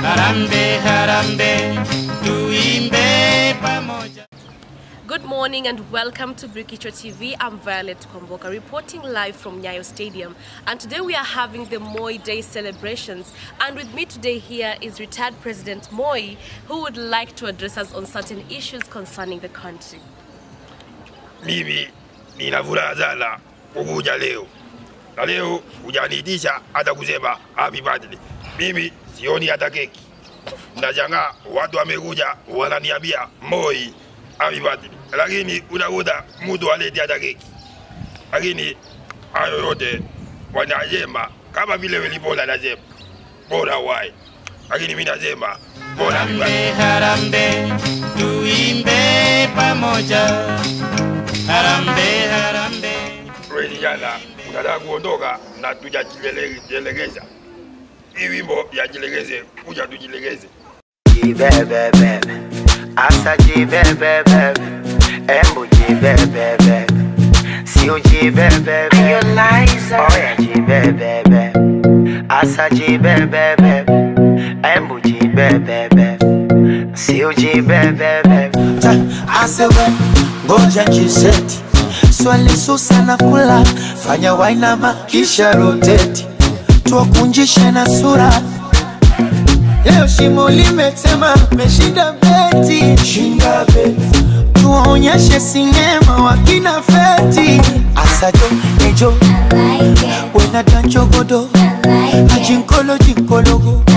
Harambe, harambe, tuimbe pamoja. Good morning and welcome to Brikicho TV. I'm Violet Kwamboka reporting live from Nyayo Stadium. And today we are having the Moi Day celebrations. And with me today here is retired President Moi, who would like to address us on certain issues concerning the country. mimi nina furaha sana kukuja leo na leo hujaniitisha hata kusema happy birthday. Mimi sioni hata keki, nashangaa watu wamekuja wananiambia Moi happy birthday, lakini unakuta mtu aleti hata keki. Lakini hayo yote wanasema kama vile Wilipola nasema bora wai, lakini mimi nasema bora happy birthday. Harambe, harambe, tuimbe pamoja. Harambe, harambe. Wewe kijana unataka kuondoka na tujajilegeza. Hii wimbo ya jilegeze, kuja tujilegeze. jibebebebe asa jibebebebe embu jibebebebe sio jibebebe oya jibebebe asa jibebebebe embu jibebebe sio jibebebe asewe ngoja jiseti swali susa na kula fanya wainama kisha roteti tuwakunjishe na sura leo shimo limetema meshinda beti shinda beti tuwaonyeshe sinema wakina feti asajo nejo wenadanchogodo ajinkolo jinkologo